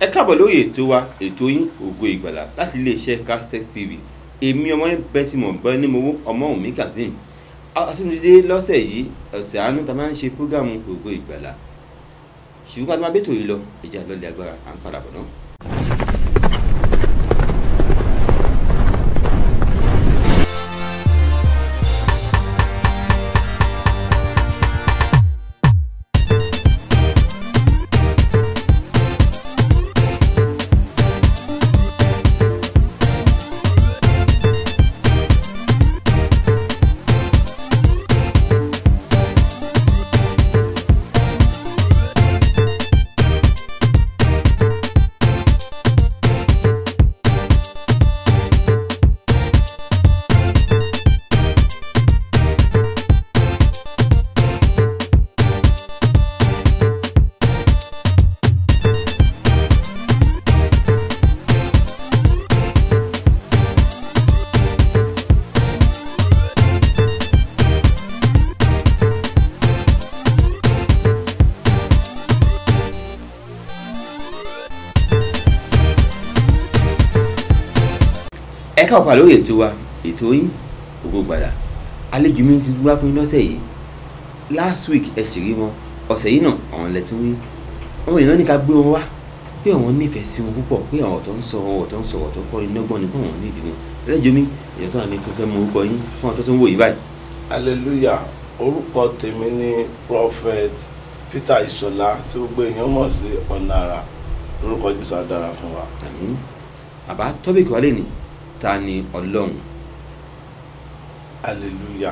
káàbọ̀ lórí ètò wa ètò yín ògo ìgbàlà láti iléeṣẹ́ Kaftek TV èmi ọmọ yẹn bẹ́ẹ̀ tí mo bẹ́ ní mo wó ọmọ òmí kazeem àtúndé lọ́sẹ̀ yìí ọ̀sẹ̀ àánú ta máa ń ṣe prógámù ògo ìgbàlà ṣùgbọ́n ká tó máa bẹ́tò yìí lọ ìjà lọ́lẹ̀ agbára à ń padà bọ̀ náà. ẹ káwọ́ pa lórí ètò wa ètò yín ògo ìgbàlà àlejò mi ti wá fún yín lọ́sẹ̀ yìí last week ẹ ṣèrí wọn ọ̀sẹ̀ yìí náà àwọn ilẹ̀ tí wọ́n àwọn èèyàn ní ká gbé wọn wá pé àwọn nífẹ̀ẹ́ sí wọn púpọ̀ pé àwọn ọ̀tọ̀ ń sọ àwọn ọ̀tọ̀ ń sọ ọ̀tọ̀ kọ́ iná gbọ́n ni fún àwọn nídìí wọn ẹlẹ́jọ́ mi èèyàn tó wà ní fífẹ́ mọ orúkọ yín fún ọ̀tọ̀ tó ń wò yí báyìí. hallelujah orúkọ tèmi ni prophet peter ìṣọlá tí gbogbo èèyàn mọ̀ sí ọ̀nà àrà lórúkọ jésù á dára fún wa. àmín bàbá tọ́bìkì wálé ni ta ni ọlọ́run hallelujah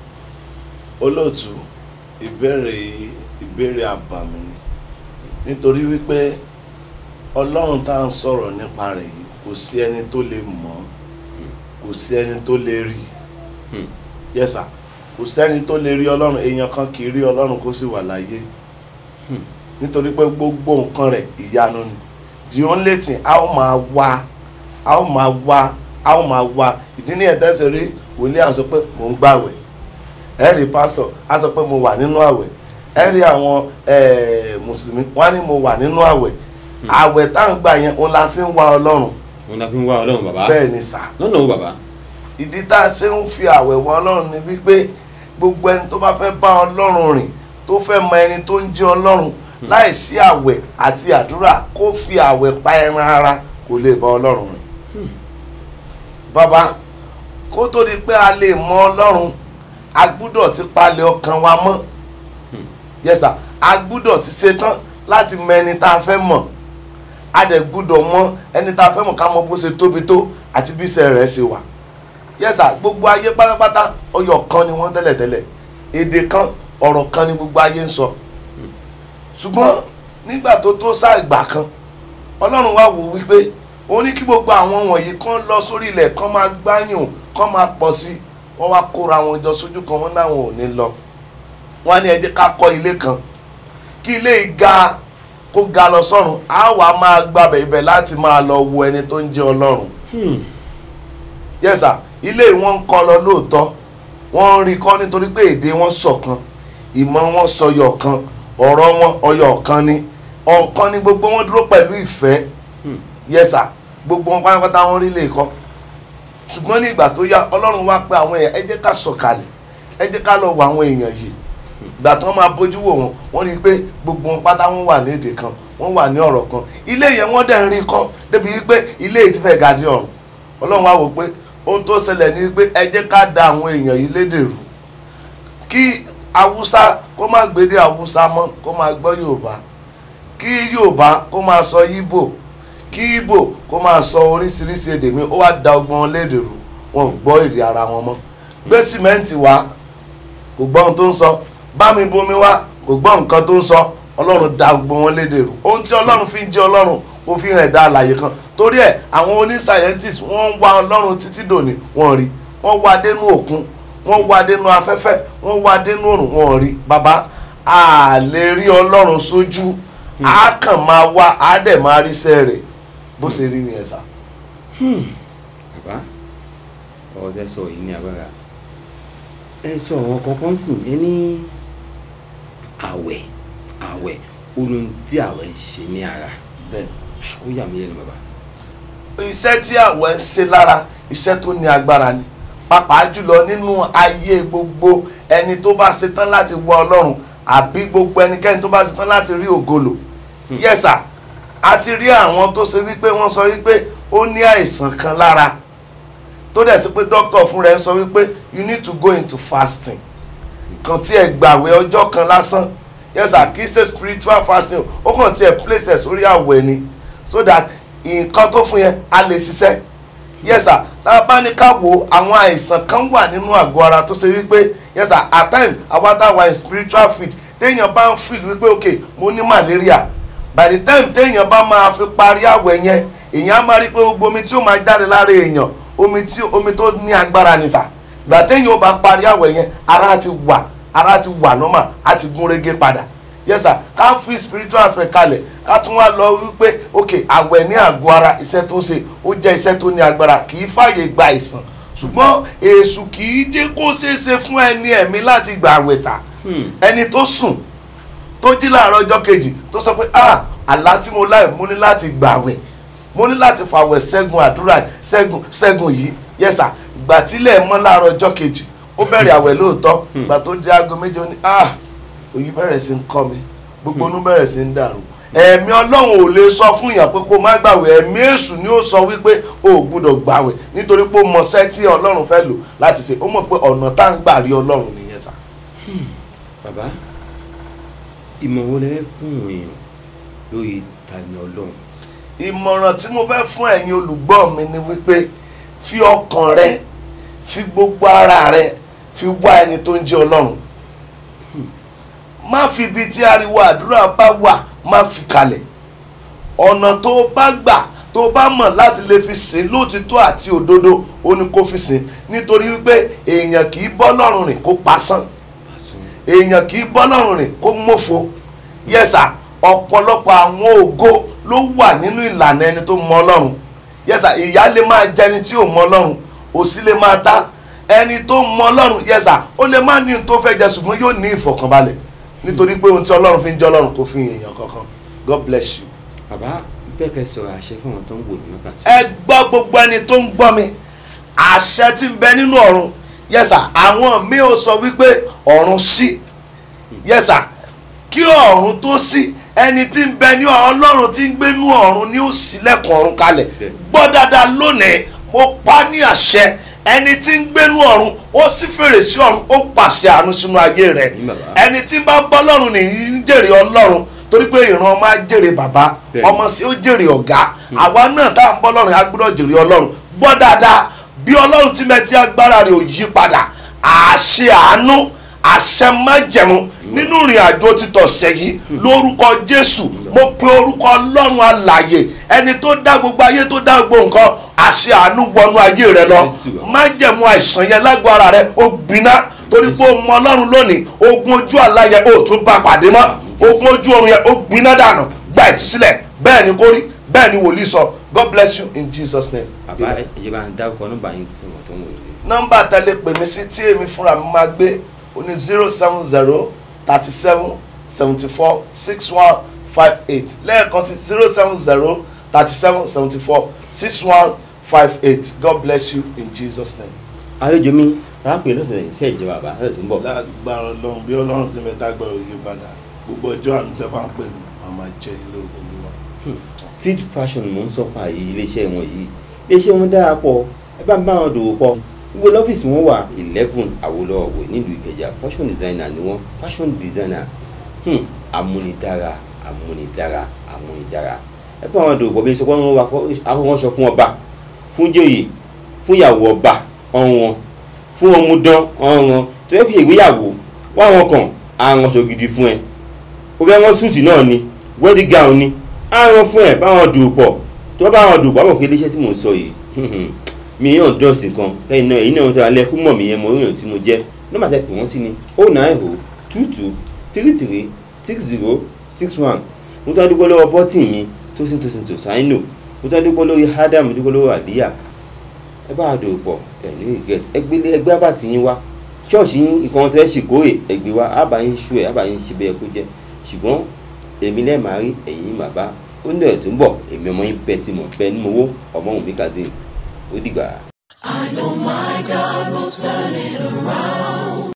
olóòtú ìbéèrè yìí ìbéèrè àbàmì ni nítorí wípé ọlọ́run tá à ń sọ̀rọ̀ nípa rẹ̀ yìí kò sí ẹni tó lè mọ̀ kò sí ẹni tó lè rí Hmm. yes sir kò sẹ́ni tó lè rí ọlọ́run èèyàn kan kì í rí ọlọ́run kó sì wà láyé Hmm. nítorí pé gbogbo nǹkan rẹ̀ ìyanu ni the only thing a ó máa wá a ó máa wá a ó máa wá ìdí ní ẹ̀tẹ́sẹ̀ rí wòlíì à ń sọ pé mò ń gbàwẹ̀ ẹ rí pásítọ̀ á sọ pé mo wà nínú àwẹ̀ ẹ rí àwọn eh, mùsùlùmí wọ́n á ní mo wà nínú àwẹ̀ àwẹ̀ tá à ń gbà yẹn òun la fi ń wá ọlọ́run wọn la fi ń wá ọlọ́run bàbá bẹ́ẹ̀ ni sà lọ́nà wo bàbá ìdí tá a ṣe ń fi àwẹ̀ wọ ọlọ́run ni wípé gbogbo ẹni tó bá fẹ́ bá ọlọ́run rìn tó fẹ́ mọ ẹni tó ń jẹ́ ọlọ́run láìsí àwẹ̀ àti àdúrà kó fi àwẹ̀ pa ẹran ara kò lè bá ọlọ́run rìn. bàbá kó tó di pé a lè mọ ọlọ́run a gbúdọ̀ ti palẹ̀ ọkàn wa mọ́ yes sir a gbúdọ̀ ti ṣetán láti mọ ẹni tá a fẹ́ mọ̀ a dẹ̀ gbúdọ̀ mọ ẹni tá a fẹ́ mọ̀ ká mọ bó ṣe tóbi tó àti bí iṣẹ́ rẹ̀ ṣe wà yẹ́sà gbogbo ayé pátápátá ọyọ̀ kan ni wọ́n tẹ́lẹ̀tẹ́lẹ̀ èdè kan ọ̀rọ̀ kan ni gbogbo ayé ń sọ ṣùgbọ́n nígbà tó tó sáà ìgbà kan ọlọ́run wá wò wípé ó ní kí gbogbo àwọn wọ̀nyí kan lọ sórí ilẹ̀ kan máa gbáyùn kan máa pọ̀ sí i wọ́n wá kóra wọn jọ sójú kan wọ́n náwọn ò ní lọ wọ́n á ní ẹ jẹ́ ká kọ́ ilé kan kí ilé yìí ga kó ga lọ sọ́run á wàá máa gbàbẹ̀ ibẹ̀ láti máa lọ wo ẹni tó ń jẹ́ ọlọ́run yẹ́sà ilé wọn ń kọ́ lọ lóòótọ́ wọ́n ń rí kọ́ nítorí pé èdè wọn ṣọ̀kan ìmọ̀ wọn sọyọ̀ kan ọ̀rọ̀ wọn ọyọ̀ kan ni ọ̀kan ni gbogbo wọn dúró pẹ̀lú ìfẹ́ yẹ́sà gbogbo wọn pátápátá wọn rí lè kọ́ ṣùgbọ́n ní ìgbà tó yá ọlọ́run wá pé àwọn èèyàn ẹ jẹ́ ká sọ̀kalẹ̀ ẹ jẹ́ ká lọ wo àwọn èèyàn yìí ìgbà tí wọ́n máa bójú wò wọn wọ́n rí i pé gbogbo wọn pátá wọn wà ní èdè kan wọ́n wà ní ọ̀rọ̀ kan ilé yẹn wọ́n dẹ̀ ń rí kọ́ débi wípé ilé yìí ti fẹ́ ga dé ọ̀run ọlọ́run wá wò pé ohun tó ṣẹlẹ̀ ni pé ẹ jẹ́ ká da àwọn èèyàn yìí lédè rú kí haúsá kó má gbédè haúsá mọ́ kó máa gbọ́ yorùbá kí yorùbá kó máa sọ yíbò kí yíbò kó máa sọ oríṣiríṣi èdè mi ó wá da ọgbọ́n wọn lédè rú wọn ò gbọ́ èdè ara wọn mọ́ gbé sìmẹ́ǹtì wá kò gbọ́ ohun tó ń sọ bá mi bomi wá kò gbọ́ nǹkan tó ń sọ ọlọ́run da gbogbo wọn lédè rú ohun tí ọlọ́run fi ń jẹ́ ọlọ́run ó fi hàn ẹ̀dá àlàyé kan torí ẹ̀ àwọn oní scientist wọ́n ń wá ọlọ́run títí dòní wọ́n rí wọ́n wá dénú òkun wọ́n wá dénú afẹ́fẹ́ wọ́n wá dénú òrùn wọ́n rí bàbá a lè rí ọlọ́run sójú a kàn máa wá a dẹ̀ máa rí iṣẹ́ rẹ̀ bó ṣe rí nìyẹn sá. bàbá ọ̀rọ̀ tẹ́ sọ yìí ní agbára ẹ sọ ọ̀rọ̀ kankan sìn ẹ ní àwẹ̀ àwẹ̀ ohun tí àwẹ̀ ń ṣe ní ara bẹ́ẹ̀ ó yà mí lẹ́nu bàbá. iṣẹ́ tí àwẹ̀ ń ṣe lára iṣẹ́ tó ní agbára ni pàápàá jùlọ nínú ayé gbogbo ẹni tó bá ṣetán láti wọ ọlọ́run àbí gbogbo ẹnikẹ́ni tó bá ṣetán láti rí ògolo yẹ́sà a ti rí àwọn tó ṣe wípé wọ́n sọ wípé ó ní àìsàn kan lára tó dẹ̀ sí pé dókítà fún rẹ̀ ń sọ wípé you need to go into fasting kan tí ẹ gbàwẹ̀ ọjọ́ kan lásán yẹ́sà kì í ṣe spiritual fasting ó kàn tí ẹ place ẹ̀ sórí àwẹ̀ ni so that nǹkan tó fún yẹn a lè ṣiṣẹ́ yẹ́sà tá a bá ní ká wo àwọn àìsàn kan wà nínú àgọ́ ara tó ṣe wípé yẹ́sà at time àwa tá a wà in spiritual field téèyàn bá ń feel wípé ok mo ní malaria by the time téèyàn bá máa fi parí àwẹ̀ yẹn èèyàn á máa rí pé gbogbo omi tí ó máa jáde lára èèyàn omi tí omi tó ní agbára ni sà gbà téèyàn ó bá parí àwẹ̀ yẹn ara ti wà ara ti wà normal á ti gún régé padà yes sir ká fi spiritual aspect kalẹ̀ ká tún wá lọ wípé ok àwẹ̀ ní àgọ́ ara iṣẹ́ tó ń ṣe ó jẹ́ iṣẹ́ tó ní agbára kì í fàyè gba ìsàn ṣùgbọ́n èṣù kì í jẹ́ kó ṣeé ṣe fún ẹni ẹ̀mí láti gbà àwẹ̀ sà ẹni tó sùn tó jí láàárọ̀ ọjọ́ kejì tó sọ pé ah àlá tí mo láì mú ní láti gbà àwẹ̀ mo ní láti fàwẹ̀ ṣẹ́gun àdúrà ṣẹ́gun ṣẹ́gun yìí yes sir ìgbà tílẹ̀ mọ́ láàárọ̀ ọjọ́ kejì ó bẹ̀rẹ̀ àwẹ̀ lóòótọ́ ìgbà tó di aago méje ó ní ah òyì bẹ̀rẹ̀ sí ń kọ́ mi gbogbo inú bẹ̀rẹ̀ sí ń dàrú ẹ̀mí ọlọ́run ò lè sọ fún yàn pé kó má gbàwẹ̀ ẹ̀mí èṣù ni ó sọ wípé o ò gbúdọ̀ gbàwẹ̀ nítorí pé ó mọṣẹ́ tí ọlọ́run fẹ́ lò láti ṣe ó mọ̀ pé ọ̀nà tá ń gbà rí ọlọ́run nìyẹn sà. bàbá ìmọ̀ wo lẹ fún èèyàn lórí tani ọlọ́run. ìmọ̀ràn tí mo fẹ́ fún ẹ̀yin olùgbọ́ mi ni wípé fi ọkàn rẹ fi gbogbo ara rẹ fi wá ẹni tó ń jẹ́ ọlọ́run má fi ibi tí ariwo àdúrà bá wà má fi kalẹ̀ ọ̀nà tó o bá gbà tó o bá mọ̀ láti lè fi sìn lóòtítọ́ àti òdodo ó ní kó fi sìn nítorí wípé èèyàn kì í bọ́ lọ́rùn rìn kó pasán èèyàn kì í bọ́ lọ́rùn rìn kó mófo yẹ́sà ọ̀pọ̀lọpọ̀ àwọn ògo ló wà nínú ìlànà ẹni tó mọ ọlọ́run yẹ́sà ìyá lè máa jẹni tí ò mọ ọlọ́run òsì lè máa ta ẹni tó mọ ọlọ́run yẹ́sà ó lè má ní ohun tó fẹ́ jẹ ṣùgbọ́n yóò ní ìfọ̀kànbalẹ̀ nítorí pé ohun tí ọlọ́run fi ń jẹ́ ọlọ́run kò fi èèyàn kankan god bless you. bàbá bẹ́ẹ̀ kẹ́ sọ̀rọ̀ àṣẹ fún àwọn tó ń wò ní wákàtí. ẹ gbọ́ gbogbo ẹni tó ń gbọ́ mi àṣẹ tí ń bẹ nínú ọ̀run yẹ́sà àwọn mi ò sọ wípé ọ̀run sí yẹ́sà kí ọ̀run tó sí ẹni tí ń bẹ ní ọlọ́run tí ń gbé nú ọ̀run ni ó ṣílẹ̀kùn ọ̀run kalẹ̀ gbọ́ dáadáa lónìí mo pa ní àṣẹ ẹni tí ń gbénú ọ̀run ó sì fèrèsé ọ̀run ó pàṣẹ àánú sínú ayé rẹ̀ ẹni tí bá bọ́ lọ́run nìyí ń jèrè ọlọ́run torí pé ìran ọmọ á jèrè bàbá ọmọ sí ó jèrè ọ̀gá àwa náà tá à ń bọ́ lọ́run á gbọ́dọ̀ jèrè ọlọ́run gbọ́ dáadáa bí ọlọ́run ti mẹ́tí agbára rẹ̀ ò yí padà àṣẹ àánú àṣẹ májẹ̀mú nínú ìrìn àjò títọ̀ sẹ́yìn lórúkọ jésù mo pe orúkọ ọlọ́run alàyè ẹni tó dá gbogbo ayé tó dá gbogbo nǹkan àṣẹ àánú wọnú ayé rẹ lọ májẹ̀mú àìsàn yẹn lágbo ara rẹ ó gbiná torí pé o mọ ọlọ́run lónìí ogun ojú àlá yẹn ó tún bá pàdé mọ́ ogun ojú oorun yẹn ó gbiná dànù gba ìtúsílẹ̀ bẹ́ẹ̀ ni kó rí bẹ́ẹ̀ ni wòlíì sọ god bless you in jesus name. bàbá ìjọba ń dárúkọ nọ́mbà yín fún wọn tó ń wò ní. nọ́mbà tẹ́lẹ̀ pè mí sí tí èmi fúnra mi máa gbé ó ní zero seven zero thirty seven seventy four six one five eight lẹ́ẹ̀kan sí zero seven zero thirty seven seventy four six one five eight god bless you in jesus name. àlejò mi rápẹ́ lọ́sẹ̀ iṣẹ́ ìjọba bàbá lọ́sẹ̀ tó ń bọ̀. lágbára ọlọ́run bí ọlọ́run ti mẹ́ta gbọ́dọ̀ yí padà gbogbo ọjọ́ àánú tẹ́ bá ń pè mí màá máa jẹ́ ilé olúwa. tid fashion mò ń sọ fún àyè iléeṣẹ́ wọn yìí iléeṣẹ́ wọn dára pọ̀ ẹ bá ń bá wọn dòwò pọ̀ gbogbo lọ́fíìsì wọn wà eleven Awólọ́wọ̀ nílùú Ìkẹjà fashion designer ni wọ́n fashion designer hmm, amúnidára amúnidára amúnidára ẹ bá wọn dòwò pọ̀ bí ẹ sọ pé wọ́n wà àwọn wọn sọ fún ọba fún jòyè fún ìyàwó ọba ọ̀wọ́n fún ọmúdán ọ̀ràn tó yẹ kí ìgbéyàwó wá wọn kàn àrùn ọ̀ṣọ́ gidi fún ẹ ó fẹ́ wọ́n súùtì náà ni wedding gown ni àrùn fún ẹ báwọn dòwò pọ̀ tó bá wọn dòwò pọ̀ àwọn kí iléeṣẹ́ tí mò ń sọ yìí mi yàn dọ́ọ̀sì kan kẹ́yìn náà èyí náà tó alẹ́ kú mọ̀ mí yẹn mọ̀ oríyàn tí mo jẹ́ nọ́mbà tẹ́ pè wọ́n sí ni oh nine oh two two three three six zero six one mo tún adúgbò lọ́wọ́ bọ́tì mi tó sì tó sì tó sáínò mo tún adúgbò lórí Adam adúgbò lọ́wọ́ àdíyà ẹ bá a dòwò pọ̀ ẹ ní ìgẹ̀ ẹgbẹ́lẹ́ ẹgbẹ́ àbàtì yín wá ṣọ́ọ̀ṣì yín ìkan tó ẹ ṣèkórè ẹgbẹ́ wa àbá yín ṣú ẹ àbá yín ṣe bẹ́ẹ̀ kó jẹ́ ṣùgbọ́n èmi lẹ́ẹ̀ máa rí ẹ̀yìn bàbá ó ní ọ̀rọ̀ tó ń bọ̀ èmi ọmọ yín bẹ́ẹ̀ tí mo bẹ́ẹ̀ ní mo wó ọmọ òun mi kazeem ó dìgbà. I know my God will turn it around.